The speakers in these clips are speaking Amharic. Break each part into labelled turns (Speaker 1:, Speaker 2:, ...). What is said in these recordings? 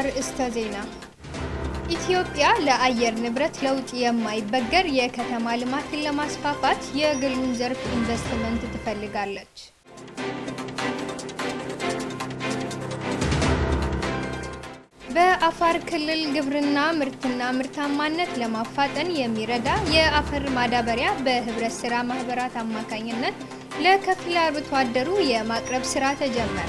Speaker 1: አርእስተ ዜና ኢትዮጵያ ለአየር ንብረት ለውጥ የማይበገር የከተማ ልማትን ለማስፋፋት የግሉን ዘርፍ ኢንቨስትመንት ትፈልጋለች። በአፋር ክልል ግብርና ምርትና ምርታማነት ለማፋጠን የሚረዳ የአፈር ማዳበሪያ በህብረት ስራ ማህበራት አማካኝነት ለከፊል አርብቶ አደሩ የማቅረብ ስራ ተጀመረ።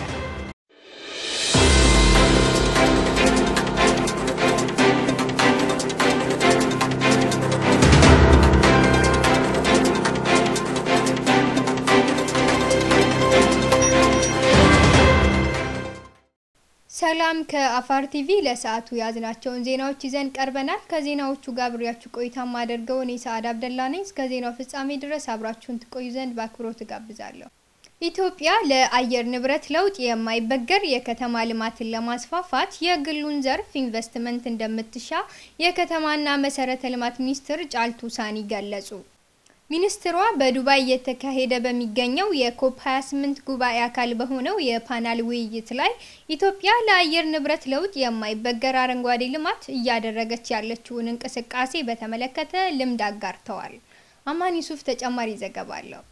Speaker 1: ሰላም ከአፋር ቲቪ ለሰዓቱ የያዝናቸውን ዜናዎች ይዘን ቀርበናል። ከዜናዎቹ ጋር አብሬያችሁ ቆይታ ማደርገው እኔ ሰዓድ አብደላ ነኝ። እስከ ዜናው ፍጻሜ ድረስ አብራችሁን ትቆዩ ዘንድ በአክብሮት እጋብዛለሁ። ኢትዮጵያ ለአየር ንብረት ለውጥ የማይበገር የከተማ ልማትን ለማስፋፋት የግሉን ዘርፍ ኢንቨስትመንት እንደምትሻ የከተማና መሰረተ ልማት ሚኒስትር ጫልቱ ሳኒ ገለጹ። ሚኒስትሯ በዱባይ እየተካሄደ በሚገኘው የኮፕ 28 ጉባኤ አካል በሆነው የፓናል ውይይት ላይ ኢትዮጵያ ለአየር ንብረት ለውጥ የማይበገር አረንጓዴ ልማት እያደረገች ያለችውን እንቅስቃሴ በተመለከተ ልምድ አጋርተዋል። አማን ዩሱፍ ተጨማሪ ዘገባ አለው።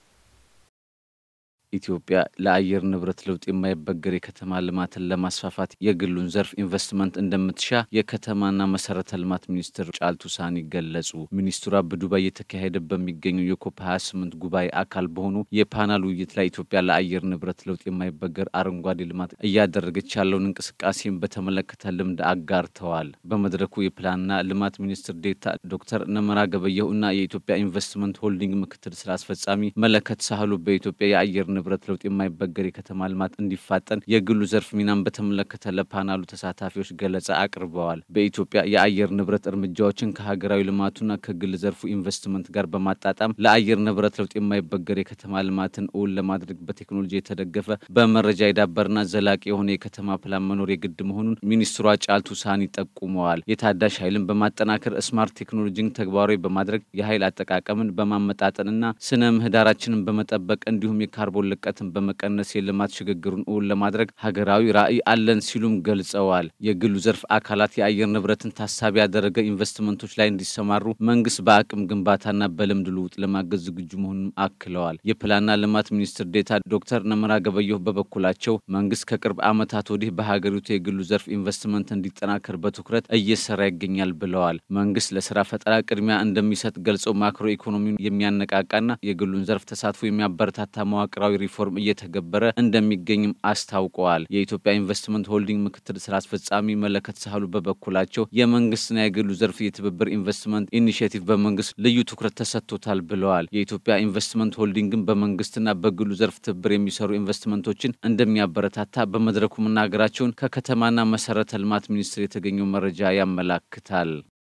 Speaker 2: ኢትዮጵያ ለአየር ንብረት ለውጥ የማይበገር የከተማ ልማትን ለማስፋፋት የግሉን ዘርፍ ኢንቨስትመንት እንደምትሻ የከተማና መሰረተ ልማት ሚኒስትር ጫልቱ ሳኒ ገለጹ። ሚኒስትሯ በዱባይ እየተካሄደ በሚገኘው የኮፕ 28 ጉባኤ አካል በሆኑ የፓናል ውይይት ላይ ኢትዮጵያ ለአየር ንብረት ለውጥ የማይበገር አረንጓዴ ልማት እያደረገች ያለውን እንቅስቃሴን በተመለከተ ልምድ አጋርተዋል። በመድረኩ የፕላንና ልማት ሚኒስትር ዴታ ዶክተር ነመራ ገበየሁ እና የኢትዮጵያ ኢንቨስትመንት ሆልዲንግ ምክትል ስራ አስፈጻሚ መለከት ሳህሉ በኢትዮጵያ የአየር ንብረት ለውጥ የማይበገር የከተማ ልማት እንዲፋጠን የግሉ ዘርፍ ሚናን በተመለከተ ለፓናሉ ተሳታፊዎች ገለጻ አቅርበዋል። በኢትዮጵያ የአየር ንብረት እርምጃዎችን ከሀገራዊ ልማቱና ከግል ዘርፉ ኢንቨስትመንት ጋር በማጣጣም ለአየር ንብረት ለውጥ የማይበገር የከተማ ልማትን እውን ለማድረግ በቴክኖሎጂ የተደገፈ በመረጃ የዳበረና ዘላቂ የሆነ የከተማ ፕላን መኖር የግድ መሆኑን ሚኒስትሯ ጫልቱ ሳኒ ጠቁመዋል። የታዳሽ ኃይልን በማጠናከር ስማርት ቴክኖሎጂን ተግባራዊ በማድረግ የኃይል አጠቃቀምን በማመጣጠንና ስነ ምህዳራችንን በመጠበቅ እንዲሁም የካርቦን ልቀትን በመቀነስ የልማት ሽግግሩን እውን ለማድረግ ሀገራዊ ራዕይ አለን ሲሉም ገልጸዋል። የግሉ ዘርፍ አካላት የአየር ንብረትን ታሳቢ ያደረገ ኢንቨስትመንቶች ላይ እንዲሰማሩ መንግስት በአቅም ግንባታና በልምድ ልውጥ ለማገዝ ዝግጁ መሆኑን አክለዋል። የፕላንና ልማት ሚኒስትር ዴታ ዶክተር ነመራ ገበየሁ በበኩላቸው መንግስት ከቅርብ ዓመታት ወዲህ በሀገሪቱ የግሉ ዘርፍ ኢንቨስትመንት እንዲጠናከር በትኩረት እየሰራ ይገኛል ብለዋል። መንግስት ለስራ ፈጠራ ቅድሚያ እንደሚሰጥ ገልጸው ማክሮ ኢኮኖሚውን የሚያነቃቃና የግሉን ዘርፍ ተሳትፎ የሚያበረታታ መዋቅራዊ ሪፎርም እየተገበረ እንደሚገኝም አስታውቀዋል። የኢትዮጵያ ኢንቨስትመንት ሆልዲንግ ምክትል ስራ አስፈጻሚ መለከት ሳህሉ በበኩላቸው የመንግስትና የግሉ ዘርፍ የትብብር ኢንቨስትመንት ኢኒሽቲቭ በመንግስት ልዩ ትኩረት ተሰጥቶታል ብለዋል። የኢትዮጵያ ኢንቨስትመንት ሆልዲንግን በመንግስትና በግሉ ዘርፍ ትብብር የሚሰሩ ኢንቨስትመንቶችን እንደሚያበረታታ በመድረኩ መናገራቸውን ከከተማና መሰረተ ልማት ሚኒስቴር የተገኘው መረጃ ያመላክታል።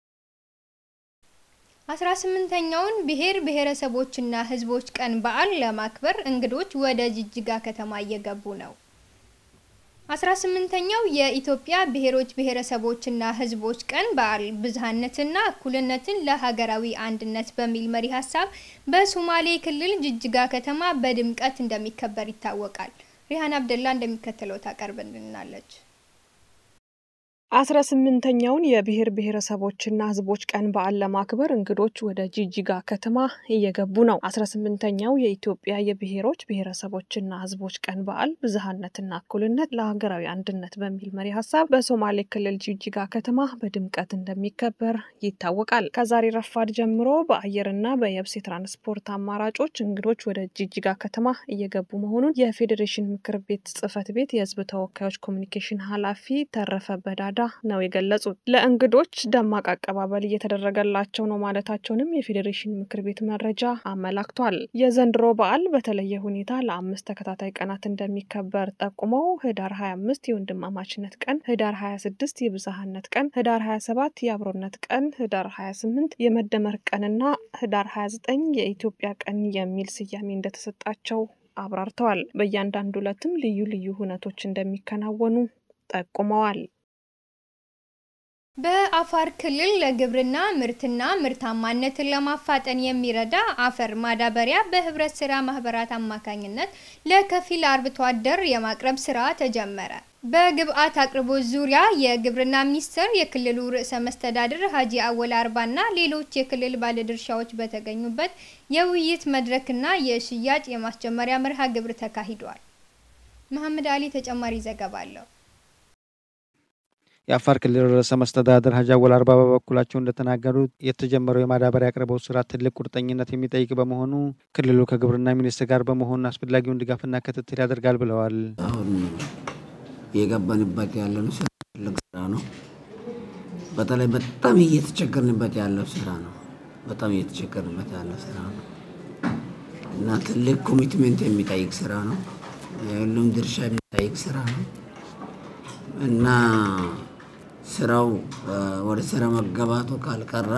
Speaker 1: አስራ ስምንተኛውን ብሔር ብሔረሰቦችና ህዝቦች ቀን በዓል ለማክበር እንግዶች ወደ ጅጅጋ ከተማ እየገቡ ነው። አስራ ስምንተኛው የኢትዮጵያ ብሔሮች ብሔረሰቦችና ህዝቦች ቀን በዓል ብዝሃነትና እኩልነትን ለሀገራዊ አንድነት በሚል መሪ ሀሳብ በሶማሌ ክልል ጅጅጋ ከተማ በድምቀት እንደሚከበር ይታወቃል። ሪሃን አብደላ እንደሚከተለው ታቀርብልናለች።
Speaker 3: አስራ ስምንተኛውን የብሔር ብሔረሰቦችና ህዝቦች ቀን በዓል ለማክበር እንግዶች ወደ ጂጂጋ ከተማ እየገቡ ነው። አስራ ስምንተኛው የኢትዮጵያ የብሔሮች ብሔረሰቦችና ህዝቦች ቀን በዓል ብዝሃነትና እኩልነት ለሀገራዊ አንድነት በሚል መሪ ሀሳብ በሶማሌ ክልል ጂጂጋ ከተማ በድምቀት እንደሚከበር ይታወቃል። ከዛሬ ረፋድ ጀምሮ በአየርና በየብስ የትራንስፖርት አማራጮች እንግዶች ወደ ጂጂጋ ከተማ እየገቡ መሆኑን የፌዴሬሽን ምክር ቤት ጽህፈት ቤት የህዝብ ተወካዮች ኮሚኒኬሽን ኃላፊ ተረፈ በዳዳ ነው የገለጹት። ለእንግዶች ደማቅ አቀባበል እየተደረገላቸው ነው ማለታቸውንም የፌዴሬሽን ምክር ቤት መረጃ አመላክቷል። የዘንድሮ በዓል በተለየ ሁኔታ ለአምስት ተከታታይ ቀናት እንደሚከበር ጠቁመው ህዳር 25 የወንድማማችነት ቀን፣ ህዳር 26 የብዝሃነት ቀን፣ ህዳር 27 የአብሮነት ቀን፣ ህዳር 28 የመደመር ቀንና ህዳር 29 የኢትዮጵያ ቀን የሚል ስያሜ እንደተሰጣቸው አብራርተዋል። በእያንዳንዱ ዕለትም ልዩ ልዩ ሁነቶች እንደሚከናወኑ ጠቁመዋል።
Speaker 1: በአፋር ክልል ለግብርና ምርትና ምርታማነትን ለማፋጠን የሚረዳ አፈር ማዳበሪያ በህብረት ስራ ማህበራት አማካኝነት ለከፊል አርብቶ አደር የማቅረብ ስራ ተጀመረ። በግብአት አቅርቦት ዙሪያ የግብርና ሚኒስቴር፣ የክልሉ ርዕሰ መስተዳድር ሀጂ አወል አርባና ሌሎች የክልል ባለድርሻዎች በተገኙበት የውይይት መድረክና የሽያጭ የማስጀመሪያ መርሃ ግብር ተካሂዷል። መሐመድ አሊ ተጨማሪ ዘገባ አለው።
Speaker 4: የአፋር ክልል ርዕሰ መስተዳድር ሀጂ አወል አርባ በበኩላቸው እንደተናገሩት የተጀመረው የማዳበሪያ አቅርቦት ስራ ትልቅ ቁርጠኝነት የሚጠይቅ በመሆኑ ክልሉ ከግብርና ሚኒስቴር ጋር በመሆን አስፈላጊውን ድጋፍና ክትትል ያደርጋል ብለዋል።
Speaker 5: አሁን የገባንበት ያለነው ስራ ትልቅ ስራ ነው። በተለይ በጣም እየተቸገርንበት ያለው ስራ ነው። በጣም እየተቸገርንበት ያለው ስራ ነው እና ትልቅ ኮሚትሜንት የሚጠይቅ ስራ ነው። የሁሉም ድርሻ የሚጠይቅ ስራ ነው እና ስራው ወደ ስራ መገባቱ ካልቀራ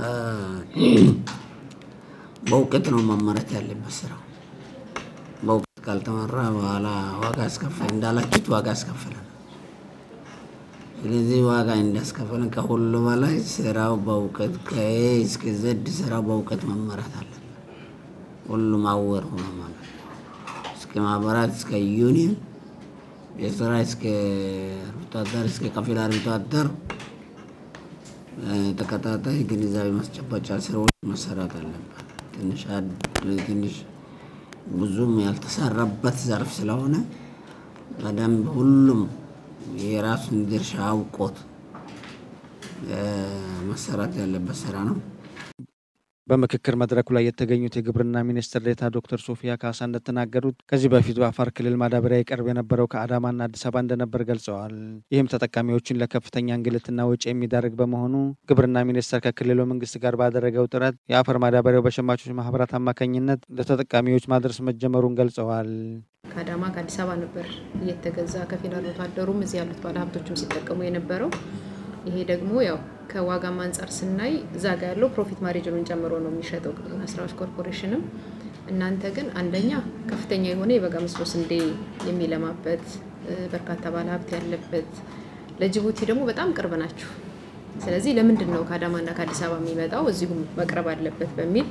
Speaker 5: በእውቀት ነው መመረት ያለበት ስራው። በእውቀት ካልተመራ በኋላ ዋጋ ያስከፍል እንዳላችሁት ዋጋ ያስከፍላል። ስለዚህ ዋጋ እንዳስከፍለን ከሁሉ በላይ ስራው በእውቀት ከኤ እስከ ዘድ ስራው በእውቀት መመራት አለበት። ሁሉም አወር ሆኖ ማለት ነው። እስከ ማህበራት እስከ ዩኒየን የስራ እስከ አርብቶ አደር እስከ ከፊል አርብቶ አደር ተከታታይ ግንዛቤ ማስጨበጫ ስራዎች መሰራት አለበት። ትንሽ ትንሽ ብዙም ያልተሰራበት ዘርፍ ስለሆነ በደንብ ሁሉም የራሱን ድርሻ አውቆት መሰራት ያለበት ስራ ነው።
Speaker 4: በምክክር መድረኩ ላይ የተገኙት የግብርና ሚኒስትር ዴኤታ ዶክተር ሶፊያ ካሳ እንደተናገሩት ከዚህ በፊት በአፋር ክልል ማዳበሪያ ይቀርብ የነበረው ከአዳማና አዲስ አበባ እንደነበር ገልጸዋል። ይህም ተጠቃሚዎችን ለከፍተኛ እንግልትና ወጪ የሚዳርግ በመሆኑ ግብርና ሚኒስቴር ከክልሉ መንግስት ጋር ባደረገው ጥረት የአፈር ማዳበሪያው በሸማቾች ማህበራት አማካኝነት ለተጠቃሚዎች ማድረስ መጀመሩን ገልጸዋል።
Speaker 6: ከአዳማ ከአዲስ አበባ ነበር እየተገዛ ከፊል አርብቶ አደሩም እዚህ ያሉት ባለሀብቶችም ሲጠቀሙ የነበረው። ይሄ ደግሞ ያው ከዋጋም አንጻር ስናይ እዛ ጋ ያለው ፕሮፊት ማርጅኑን ጨምሮ ነው የሚሸጠው ግብርና ስራዎች ኮርፖሬሽንም። እናንተ ግን አንደኛ ከፍተኛ የሆነ የበጋ መስኖ ስንዴ የሚለማበት በርካታ ባለሀብት ያለበት፣ ለጅቡቲ ደግሞ በጣም ቅርብ ናችሁ። ስለዚህ ለምንድን ነው ከአዳማና ከአዲስ አበባ የሚመጣው እዚሁም መቅረብ አለበት በሚል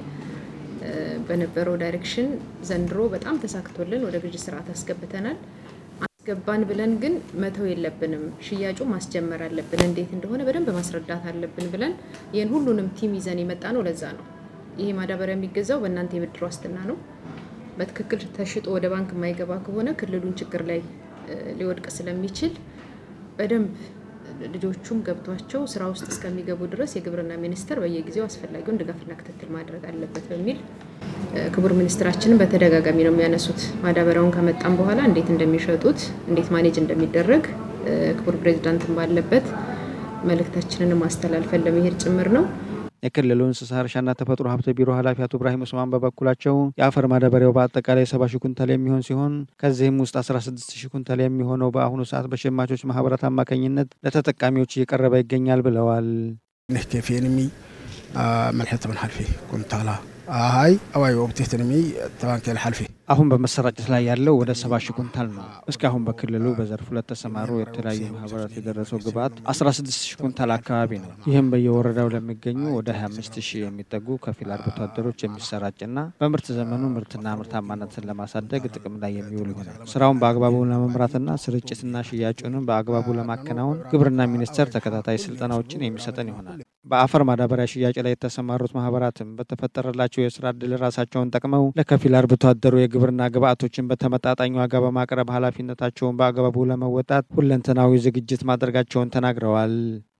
Speaker 6: በነበረው ዳይሬክሽን ዘንድሮ በጣም ተሳክቶልን ወደ ግዥ ስርዓት አስገብተናል። አስገባን ብለን ግን መተው የለብንም። ሽያጩ ማስጀመር አለብን። እንዴት እንደሆነ በደንብ ማስረዳት አለብን ብለን ይህን ሁሉንም ቲም ይዘን የመጣ ነው። ለዛ ነው ይሄ ማዳበሪያ የሚገዛው በእናንተ የብድር ዋስትና ነው። በትክክል ተሽጦ ወደ ባንክ የማይገባ ከሆነ ክልሉን ችግር ላይ ሊወድቅ ስለሚችል በደንብ ልጆቹም ገብቷቸው ስራ ውስጥ እስከሚገቡ ድረስ የግብርና ሚኒስቴር በየጊዜው አስፈላጊውን ድጋፍና ክትትል ማድረግ አለበት በሚል ክቡር ሚኒስትራችንን በተደጋጋሚ ነው የሚያነሱት። ማዳበሪያውን ከመጣም በኋላ እንዴት እንደሚሸጡት እንዴት ማኔጅ እንደሚደረግ ክቡር ፕሬዚዳንትን ባለበት መልእክታችንን ማስተላልፈን ለመሄድ ጭምር ነው።
Speaker 4: የክልሉ እንስሳ እርሻና ተፈጥሮ ሀብት ቢሮ ኃላፊ አቶ ኢብራሂም ኡስማን በበኩላቸው የአፈር ማዳበሪያው በአጠቃላይ ሰባ ሺህ ኩንታል የሚሆን ሲሆን ከዚህም ውስጥ አስራ ስድስት ሺህ ኩንታል የሚሆነው በአሁኑ ሰዓት በሸማቾች ማህበራት አማካኝነት ለተጠቃሚዎች እየቀረበ ይገኛል ብለዋል።
Speaker 7: ኬፌንሚ መልሕት ምን ሀልፊ ኩንታላ አይ አዋይ ወቅቴትንሚ ተባንኬል ሀልፊ
Speaker 4: አሁን በመሰራጨት ላይ ያለው ወደ ሰባ ሺህ ኩንታል ነው። እስካሁን በክልሉ በዘርፉ ለተሰማሩ የተለያዩ ማህበራት የደረሰው ግብዓት 16 ሺህ ኩንታል አካባቢ ነው። ይህም በየወረዳው ለሚገኙ ወደ 25 ሺህ የሚጠጉ ከፊል አርብቶ አደሮች የሚሰራጭና በምርት ዘመኑ ምርትና ምርታማነትን ለማሳደግ ጥቅም ላይ የሚውል ይሆናል። ስራውን በአግባቡ ለመምራትና ስርጭትና ሽያጩንም በአግባቡ ለማከናወን ግብርና ሚኒስቴር ተከታታይ ስልጠናዎችን የሚሰጠን ይሆናል። በአፈር ማዳበሪያ ሽያጭ ላይ የተሰማሩት ማህበራትም በተፈጠረላቸው የስራ እድል ራሳቸውን ጠቅመው ለከፊል አርብቶ አደሩ የግብርና ግብዓቶችን በተመጣጣኝ ዋጋ በማቅረብ ኃላፊነታቸውን በአግባቡ ለመወጣት ሁለንተናዊ ዝግጅት ማድረጋቸውን ተናግረዋል።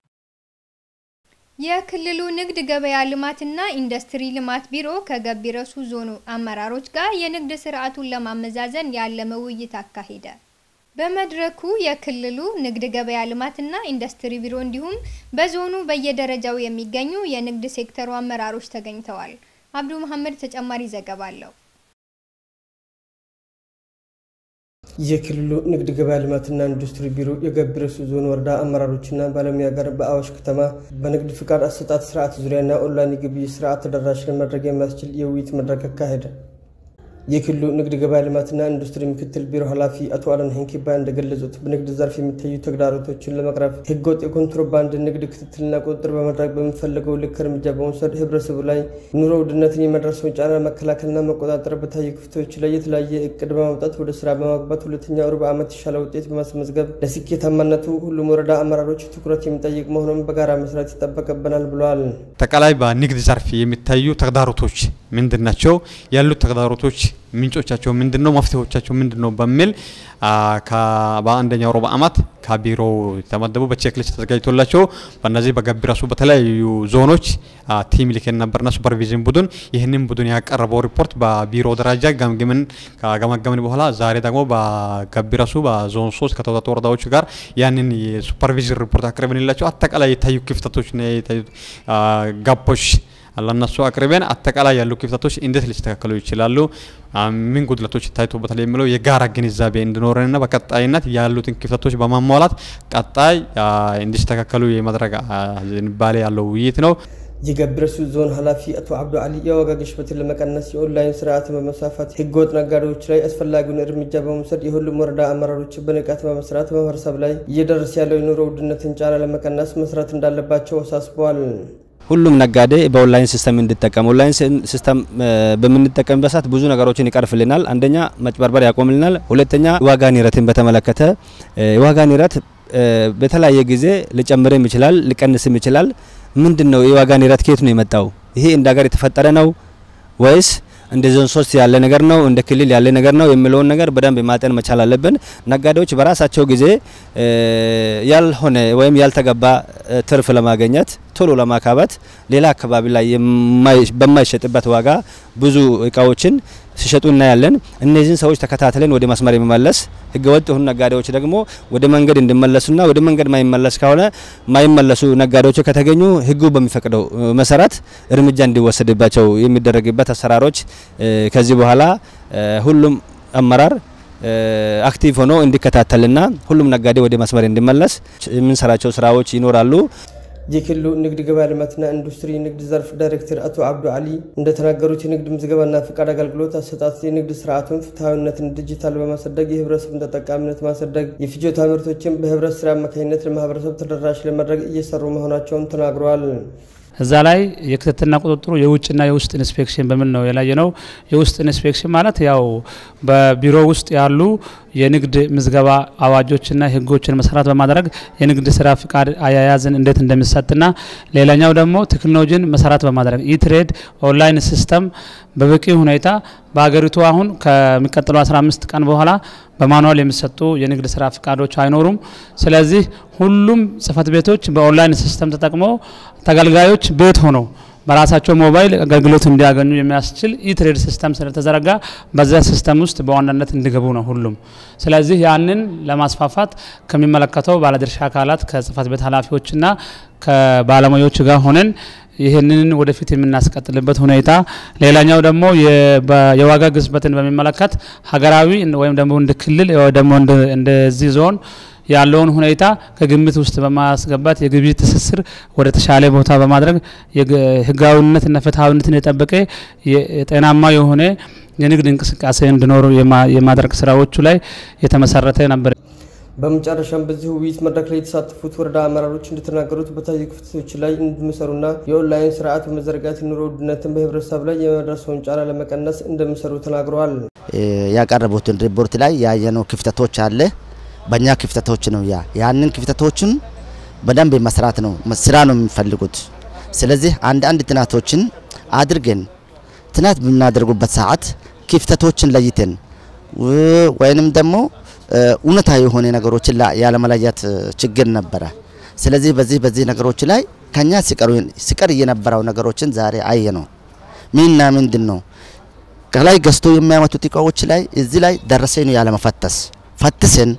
Speaker 1: የክልሉ ንግድ ገበያ ልማትና ኢንዱስትሪ ልማት ቢሮ ከገቢ ረሱ ዞኑ አመራሮች ጋር የንግድ ስርዓቱን ለማመዛዘን ያለመ ውይይት አካሄደ። በመድረኩ የክልሉ ንግድ ገበያ ልማትና ኢንዱስትሪ ቢሮ እንዲሁም በዞኑ በየደረጃው የሚገኙ የንግድ ሴክተሩ አመራሮች ተገኝተዋል። አብዱ መሐመድ ተጨማሪ ዘገባ አለው።
Speaker 8: የክልሉ ንግድ ገበያ ልማትና ኢንዱስትሪ ቢሮ የገቢ ረሱ ዞን ወረዳ አመራሮችና ባለሙያ ጋር በአዋሽ ከተማ በንግድ ፍቃድ አሰጣጥ ስርዓት ዙሪያና ኦንላይን የግብይት ስርዓት ተደራሽ ለማድረግ የሚያስችል የውይይት መድረክ አካሄደ። የክልሉ ንግድ ገበያ ልማትና ኢንዱስትሪ ምክትል ቢሮ ኃላፊ አቶ አለን ሄንኪባ እንደገለጹት በንግድ ዘርፍ የሚታዩ ተግዳሮቶችን ለመቅረፍ ህገወጥ የኮንትሮባንድ ንግድ ክትትልና ቁጥጥር በማድረግ በሚፈለገው ልክ እርምጃ በመውሰድ ህብረተሰቡ ላይ ኑሮ ውድነትን የመድረሰውን ጫና መከላከልና መቆጣጠር በታዩ ክፍተቶች ላይ የተለያየ እቅድ በማውጣት ወደ ስራ በማግባት ሁለተኛው ሩብ ዓመት የተሻለ ውጤት በማስመዝገብ ለስኬታማነቱ ሁሉም ወረዳ አመራሮች ትኩረት የሚጠይቅ መሆኑን በጋራ መስራት ይጠበቅብናል ብለዋል።
Speaker 9: አጠቃላይ በንግድ ዘርፍ የሚታዩ ተግዳሮቶች ምንድን ናቸው? ያሉት ተግዳሮቶች ምንጮቻቸው ምንድን ነው? መፍትሄዎቻቸው ምንድን ነው? በሚል በአንደኛው ሩብ ዓመት ከቢሮው የተመደቡ በቼክሊስት ተዘጋጅቶላቸው በእነዚህ በገቢ ራሱ በተለያዩ ዞኖች ቲም ልከን ነበርና ሱፐርቪዥን ቡድን ይህንን ቡድን ያቀረበው ሪፖርት በቢሮ ደረጃ ገምግምን ከገመገምን በኋላ ዛሬ ደግሞ በገቢ ራሱ በዞን ሶስት ከተወጣጡ ወረዳዎች ጋር ያንን የሱፐርቪዥን ሪፖርት አቅርበንላቸው አጠቃላይ የታዩ ክፍተቶች የታዩ ጋፖች ለነሱ አቅርበን አጠቃላይ ያሉ ክፍተቶች እንዴት ሊስተካከሉ ይችላሉ፣ ምን ጉድለቶች ታይቶበታል የሚለው የጋራ ግንዛቤ እንዲኖረንና በቀጣይነት ያሉትን ክፍተቶች በማሟላት ቀጣይ እንዲስተካከሉ የማድረግ ዝንባሌ ያለው ውይይት ነው።
Speaker 8: የገብረሱ ዞን ኃላፊ አቶ አብዱ አሊ የዋጋ ግሽበትን ለመቀነስ የኦንላይን ስርዓትን በመስፋፋት ህገወጥ ነጋዴዎች ላይ አስፈላጊውን እርምጃ በመውሰድ የሁሉም ወረዳ አመራሮች በንቃት በመስራት በማህበረሰብ ላይ እየደረሰ ያለው የኑሮ ውድነትን ጫና ለመቀነስ መስራት እንዳለባቸው አሳስበዋል።
Speaker 10: ሁሉም ነጋዴ በኦንላይን ሲስተም እንዲጠቀም ኦንላይን ሲስተም በምንጠቀምበት ሰዓት ብዙ ነገሮችን ይቀርፍልናል። አንደኛ መጭበርበር ያቆምልናል። ሁለተኛ ዋጋ ንረትን በተመለከተ የዋጋ ንረት በተለያየ ጊዜ ሊጨምርም ይችላል፣ ሊቀንስም ይችላል። ምንድን ነው የዋጋ ንረት ከየት ነው የመጣው? ይሄ እንደ ሀገር የተፈጠረ ነው ወይስ እንደ ዞን ሶስት ያለ ነገር ነው እንደ ክልል ያለ ነገር ነው የሚለውን ነገር በደንብ ማጤን መቻል አለብን። ነጋዴዎች በራሳቸው ጊዜ ያልሆነ ወይም ያልተገባ ትርፍ ለማግኘት ቶሎ ለማካበት ሌላ አካባቢ ላይ በማይሸጥበት ዋጋ ብዙ እቃዎችን ሲሸጡ እናያለን። እነዚህን ሰዎች ተከታትለን ወደ መስመር የሚመለስ ህገወጥ የሆኑ ነጋዴዎች ደግሞ ወደ መንገድ እንዲመለሱና ወደ መንገድ ማይመለስ ከሆነ ማይመለሱ ነጋዴዎች ከተገኙ ህጉ በሚፈቅደው መሰረት እርምጃ እንዲወሰድባቸው የሚደረግበት አሰራሮች ከዚህ በኋላ ሁሉም አመራር አክቲቭ ሆኖ እንዲከታተልና ሁሉም ነጋዴ ወደ መስመር እንዲመለስ የምንሰራቸው ስራዎች ይኖራሉ።
Speaker 8: የክልሉ ንግድ ገበያ ልማትና ኢንዱስትሪ ንግድ ዘርፍ ዳይሬክተር አቶ አብዱ አሊ እንደተናገሩት የንግድ ምዝገባና ፍቃድ አገልግሎት አሰጣጥ የንግድ ስርዓቱን ፍትሐዊነትን ዲጂታል በማሳደግ የህብረተሰቡን ተጠቃሚነት ማሳደግ፣ የፍጆታ ምርቶችን በህብረት ስራ አማካኝነት ለማህበረሰብ ተደራሽ ለማድረግ እየሰሩ መሆናቸውን ተናግረዋል።
Speaker 11: እዛ ላይ የክትትልና ቁጥጥሩ የውጭና የውስጥ ኢንስፔክሽን በሚል ነው የላየ ነው። የውስጥ ኢንስፔክሽን ማለት ያው በቢሮ ውስጥ ያሉ የንግድ ምዝገባ አዋጆችና ህጎችን መሰረት በማድረግ የንግድ ስራ ፍቃድ አያያዝን እንዴት እንደሚሰጥና ሌላኛው ደግሞ ቴክኖሎጂን መሰረት በማድረግ ኢትሬድ ኦንላይን ሲስተም በበቂ ሁኔታ በሀገሪቱ አሁን ከሚቀጥለው 15 ቀን በኋላ በማኑዋል የሚሰጡ የንግድ ስራ ፍቃዶች አይኖሩም። ስለዚህ ሁሉም ጽህፈት ቤቶች በኦንላይን ሲስተም ተጠቅመው ተገልጋዮች ቤት ሆነው በራሳቸው ሞባይል አገልግሎት እንዲያገኙ የሚያስችል ኢትሬድ ሲስተም ስለተዘረጋ በዛ ሲስተም ውስጥ በዋናነት እንዲገቡ ነው ሁሉም። ስለዚህ ያንን ለማስፋፋት ከሚመለከተው ባለድርሻ አካላት ከጽህፈት ቤት ኃላፊዎችና ከባለሙያዎች ጋር ሆነን ይህንን ወደፊት የምናስቀጥልበት ሁኔታ፣ ሌላኛው ደግሞ የዋጋ ግሽበትን በሚመለከት ሀገራዊ ወይም ደግሞ እንደ ክልል ደግሞ እንደዚህ ዞን ያለውን ሁኔታ ከግምት ውስጥ በማስገባት የግብይት ትስስር ወደ ተሻለ ቦታ በማድረግ ህጋዊነትና ፍትሐዊነትን የጠበቀ ጤናማ የሆነ የንግድ እንቅስቃሴ እንዲኖሩ የማድረግ ስራዎቹ ላይ የተመሰረተ ነበር።
Speaker 8: በመጨረሻም በዚህ ውይይት መድረክ ላይ የተሳተፉት ወረዳ አመራሮች እንደተናገሩት በታዩ ክፍተቶች ላይ እንደሚሰሩና የኦንላይን ስርዓት በመዘርጋት ኑሮ ውድነትን በህብረተሰብ ላይ የመድረሰውን ጫና ለመቀነስ እንደሚሰሩ ተናግረዋል።
Speaker 12: ያቀረቡትን ሪፖርት ላይ ያየነው ክፍተቶች አለ። በእኛ ክፍተቶች ነው ያ ያንን ክፍተቶችን በደንብ መስራት ነው ስራ ነው የሚፈልጉት። ስለዚህ አንድ አንድ ጥናቶችን አድርገን ጥናት በምናደርጉበት ሰዓት ክፍተቶችን ለይተን ወይንም ደግሞ እውነታ የሆነ ነገሮችን ያለመለየት ችግር ነበረ። ስለዚህ በዚህ በዚህ ነገሮች ላይ ከኛ ሲቀር የነበረው ነገሮችን ዛሬ አየ ነው። ምንና ምንድን ነው ከላይ ገዝቶ የሚያመጡት እቃዎች ላይ እዚህ ላይ ደረሰኝ ነው ያለመፈተስ ፈትሰን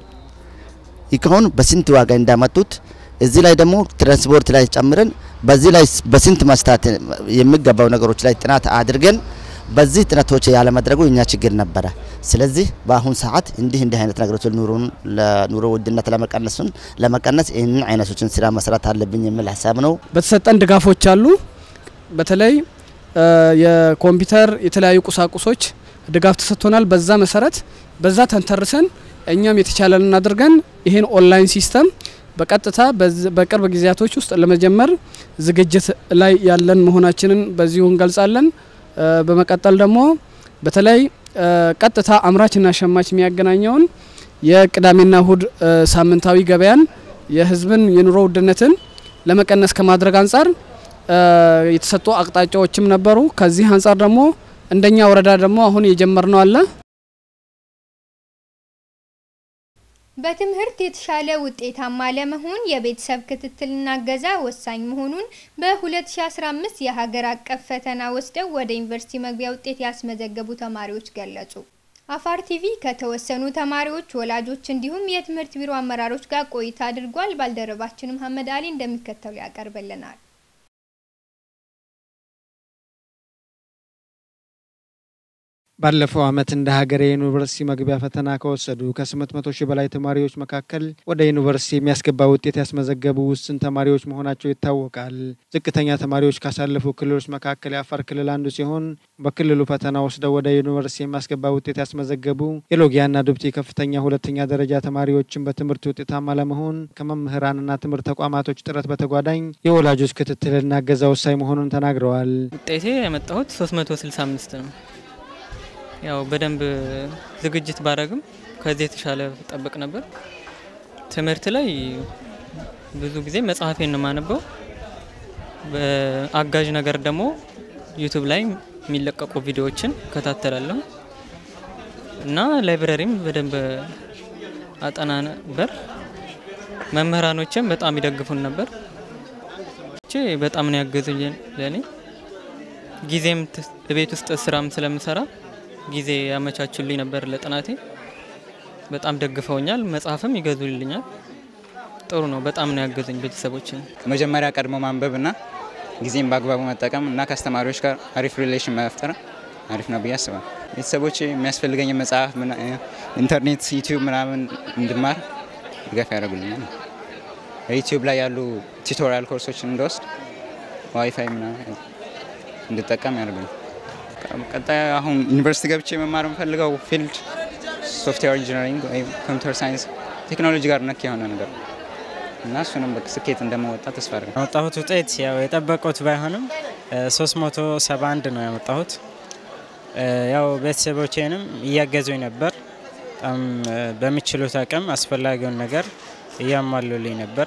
Speaker 12: እቃውን በስንት ዋጋ እንዳመጡት እዚህ ላይ ደግሞ ትራንስፖርት ላይ ጨምረን በዚህ ላይ በስንት መስታት የሚገባው ነገሮች ላይ ጥናት አድርገን በዚህ ጥናቶች ያለመድረጉ የኛ ችግር ነበረ። ስለዚህ በአሁን ሰዓት እንዲህ እንዲህ አይነት ነገሮች ኑሮን ለኑሮ ውድነት ለመቀነሱን ለመቀነስ ይህንን አይነቶችን ስራ መስራት አለብኝ የሚል ሀሳብ ነው።
Speaker 13: በተሰጠን ድጋፎች አሉ። በተለይ የኮምፒውተር የተለያዩ ቁሳቁሶች ድጋፍ ተሰጥቶናል። በዛ መሰረት በዛ ተንተርሰን እኛም የተቻለንን አድርገን ይህን ኦንላይን ሲስተም በቀጥታ በቅርብ ጊዜያቶች ውስጥ ለመጀመር ዝግጅት ላይ ያለን መሆናችንን በዚሁ እንገልጻለን። በመቀጠል ደግሞ በተለይ ቀጥታ አምራችና ሸማች የሚያገናኘውን የቅዳሜና እሁድ ሳምንታዊ ገበያን የህዝብን የኑሮ ውድነትን ለመቀነስ ከማድረግ አንጻር የተሰጡ አቅጣጫዎችም ነበሩ። ከዚህ አንጻር ደግሞ እንደኛ ወረዳ ደግሞ አሁን የጀመርነው አለ።
Speaker 1: በትምህርት የተሻለ ውጤታማ ለመሆን የቤተሰብ ክትትልና እገዛ ወሳኝ መሆኑን በ2015 የሀገር አቀፍ ፈተና ወስደው ወደ ዩኒቨርሲቲ መግቢያ ውጤት ያስመዘገቡ ተማሪዎች ገለጹ። አፋር ቲቪ ከተወሰኑ ተማሪዎች፣ ወላጆች እንዲሁም የትምህርት ቢሮ አመራሮች ጋር ቆይታ አድርጓል። ባልደረባችን መሐመድ አሊ እንደሚከተሉ ያቀርብልናል።
Speaker 4: ባለፈው ዓመት እንደ ሀገር የዩኒቨርሲቲ መግቢያ ፈተና ከወሰዱ ከ800 ሺህ በላይ ተማሪዎች መካከል ወደ ዩኒቨርሲቲ የሚያስገባ ውጤት ያስመዘገቡ ውስን ተማሪዎች መሆናቸው ይታወቃል። ዝቅተኛ ተማሪዎች ካሳለፉ ክልሎች መካከል የአፋር ክልል አንዱ ሲሆን በክልሉ ፈተና ወስደው ወደ ዩኒቨርሲቲ የሚያስገባ ውጤት ያስመዘገቡ የሎጊያና ዱብቲ ከፍተኛ ሁለተኛ ደረጃ ተማሪዎችን በትምህርት ውጤታማ ለመሆን ከመምህራንና ትምህርት ተቋማቶች ጥረት በተጓዳኝ የወላጆች ክትትልና እገዛ ወሳኝ መሆኑን ተናግረዋል።
Speaker 14: ውጤቴ ያመጣሁት 365 ነው። ያው በደንብ ዝግጅት ባረግም ከዚህ የተሻለ ጠብቅ ነበር። ትምህርት ላይ ብዙ ጊዜ መጽሐፌን ነው የማነበው። በአጋዥ ነገር ደግሞ ዩቱብ ላይ የሚለቀቁ ቪዲዮዎችን እከታተላለሁ እና ላይብረሪም በደንብ አጠና ነበር። መምህራኖችም በጣም ይደግፉን ነበር። በጣም ነው ያገዙኝ ለእኔ ጊዜም ቤት ውስጥ ስራም ስለምሰራ ጊዜ ያመቻቹልኝ ነበር ለጥናቴ። በጣም ደግፈውኛል። መጽሐፍም ይገዙልኛል። ጥሩ ነው። በጣም ነው ያገዙኝ ቤተሰቦችን።
Speaker 15: መጀመሪያ ቀድሞ ማንበብና ጊዜም በአግባቡ መጠቀም እና ከአስተማሪዎች ጋር አሪፍ ሪሌሽን መፍጠር አሪፍ ነው ብዬ አስባለሁ። ቤተሰቦች የሚያስፈልገኝ መጽሐፍ፣ ኢንተርኔት፣ ዩቲዩብ ምናምን እንድማር ድጋፍ ያደርጉልኛል። ዩቲዩብ ላይ ያሉ ቱቶሪያል ኮርሶችን እንደወስድ ዋይፋይ ምናምን እንድጠቀም ያደርጉልኛል። ቀጣይ አሁን ዩኒቨርሲቲ ገብቼ መማር የምፈልገው ፊልድ ሶፍትዌር ኢንጂነሪንግ ወይም ኮምፒውተር ሳይንስ ቴክኖሎጂ ጋር ነክ የሆነ ነገር እና እሱንም ስኬት እንደመወጣ ተስፋ አድርጋለሁ።
Speaker 16: ያመጣሁት ውጤት ያው የጠበቁት ባይሆንም 371 ነው ያመጣሁት። ያው ቤተሰቦቼንም እያገዙኝ ነበር። በጣም በሚችሉት አቅም አስፈላጊውን ነገር እያሟሉልኝ ነበር።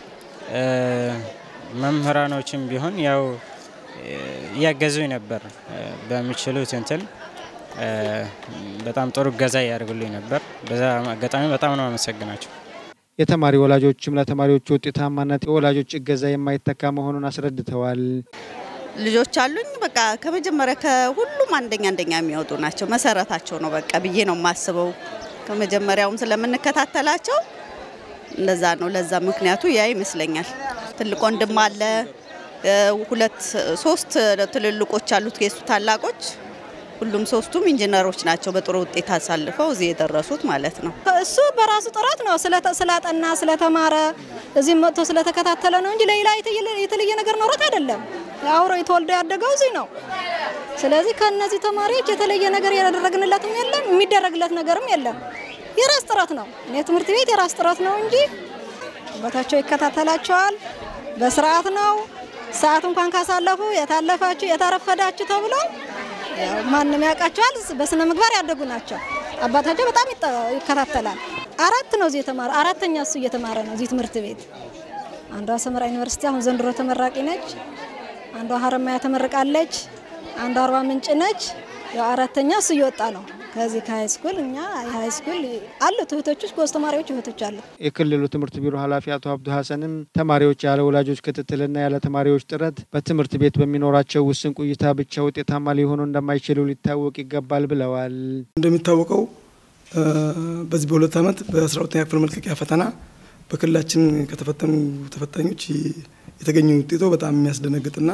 Speaker 16: መምህራኖችም ቢሆን ያው እያገዙኝ ነበር በሚችሉት እንትን በጣም ጥሩ እገዛ እያደርጉልኝ ነበር። በዛ አጋጣሚ በጣም ነው አመሰግናቸው።
Speaker 4: የተማሪ ወላጆችም ለተማሪዎቹ ውጤታማነት የወላጆች እገዛ የማይተካ መሆኑን አስረድተዋል።
Speaker 17: ልጆች አሉኝ። በቃ ከመጀመሪያ ከሁሉም አንደኛ አንደኛ የሚወጡ ናቸው። መሰረታቸው ነው በቃ ብዬ ነው የማስበው። ከመጀመሪያውም ስለምንከታተላቸው እንደዛ ነው። ለዛ ምክንያቱ ያ ይመስለኛል። ትልቅ ወንድም አለ ሁለት ሶስት ትልልቆች አሉት የሱ ታላቆች ሁሉም ሶስቱም ኢንጂነሮች ናቸው። በጥሩ ውጤት አሳልፈው እዚህ የደረሱት ማለት ነው።
Speaker 18: እሱ በራሱ ጥረት ነው ስላጠና ስለተማረ እዚህ መጥቶ ስለተከታተለ ነው እንጂ ሌላ የተለየ ነገር ኖሮት አይደለም። አውሮ የተወልደ ያደገው እዚህ ነው። ስለዚህ ከእነዚህ ተማሪዎች የተለየ ነገር ያደረግንለትም የለም የሚደረግለት ነገርም የለም። የራስ ጥረት ነው። እኔ ትምህርት ቤት የራስ ጥረት ነው እንጂ ቦታቸው ይከታተላቸዋል። በስርዓት ነው ሰዓት እንኳን ካሳለፉ የታለፋችሁ የታረፈዳችሁ ተብሎ ማንም ያውቃቸዋል። በስነ ምግባር ያደጉ ናቸው። አባታቸው በጣም ይከታተላል። አራት ነው እዚህ የተማረ አራተኛ እሱ እየተማረ ነው እዚህ ትምህርት ቤት። አንዷ ሰመራ ዩኒቨርሲቲ አሁን ዘንድሮ ተመራቂ ነች። አንዷ ሀረማያ ተመርቃለች። አንዷ አርባ ምንጭ ነች። ያው አራተኛ እሱ እየወጣ ነው ከዚህ ከሀይ ስኩል እኛ የሀይ ስኩል አሉት እህቶች ውስጥ ጎበዝ ተማሪዎች እህቶች አሉ።
Speaker 4: የክልሉ ትምህርት ቢሮ ኃላፊ አቶ አብዱ ሀሰንም ተማሪዎች ያለ ወላጆች ክትትልና ያለ ተማሪዎች ጥረት በትምህርት ቤት በሚኖራቸው ውስን ቆይታ ብቻ ውጤታማ ሊሆኑ እንደማይችሉ ሊታወቅ ይገባል ብለዋል።
Speaker 19: እንደሚታወቀው በዚህ በሁለት ዓመት በአስራ ሁለተኛ ክፍል መልቀቂያ ፈተና በክልላችን ከተፈተኑ ተፈታኞች የተገኘ ውጤቶ በጣም የሚያስደነግጥና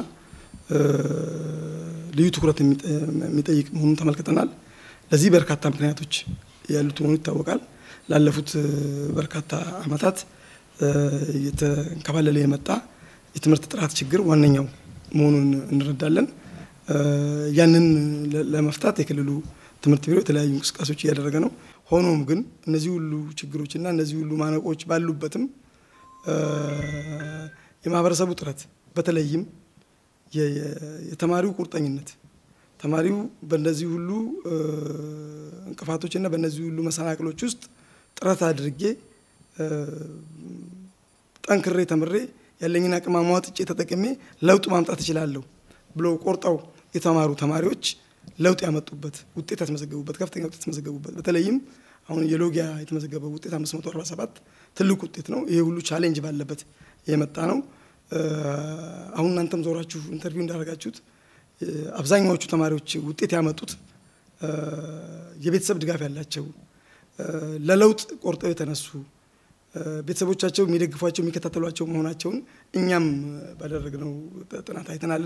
Speaker 19: ልዩ ትኩረት የሚጠይቅ መሆኑን ተመልክተናል። ለዚህ በርካታ ምክንያቶች ያሉት መሆኑ ይታወቃል። ላለፉት በርካታ ዓመታት እየተንከባለለ የመጣ የትምህርት ጥራት ችግር ዋነኛው መሆኑን እንረዳለን። ያንን ለመፍታት የክልሉ ትምህርት ቢሮ የተለያዩ እንቅስቃሴዎች እያደረገ ነው። ሆኖም ግን እነዚህ ሁሉ ችግሮችና እነዚህ ሁሉ ማነቆች ባሉበትም የማህበረሰቡ ጥረት በተለይም የተማሪው ቁርጠኝነት ተማሪው በእነዚህ ሁሉ እንቅፋቶችና በእነዚህ ሁሉ መሰናክሎች ውስጥ ጥረት አድርጌ ጠንክሬ ተምሬ ያለኝን አቅም አሟጥጬ ተጠቅሜ ለውጥ ማምጣት እችላለሁ ብለው ቆርጠው የተማሩ ተማሪዎች ለውጥ ያመጡበት ውጤት ያስመዘገቡበት ከፍተኛ ውጤት ያስመዘገቡበት በተለይም አሁን የሎጊያ የተመዘገበው ውጤት 547 ትልቅ ውጤት ነው። ይሄ ሁሉ ቻሌንጅ ባለበት የመጣ ነው። አሁን እናንተም ዞራችሁ ኢንተርቪው እንዳደረጋችሁት አብዛኛዎቹ ተማሪዎች ውጤት ያመጡት የቤተሰብ ድጋፍ ያላቸው ለለውጥ ቆርጠው የተነሱ ቤተሰቦቻቸው የሚደግፏቸው የሚከታተሏቸው መሆናቸውን እኛም ባደረግነው ጥናት አይተናል።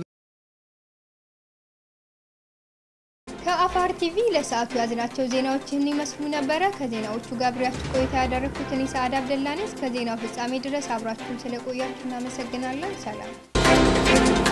Speaker 1: ከአፋር ቲቪ ለሰዓቱ ያዝናቸው ዜናዎች ይህን ይመስሉ ነበረ። ከዜናዎቹ ጋር አብሬያችሁ ቆይታ ያደረግኩት እኔ ሰዓድ አብደላ ነኝ። እስከ ዜናው ፍጻሜ ድረስ አብራችሁን ስለቆያችሁ እናመሰግናለን። ሰላም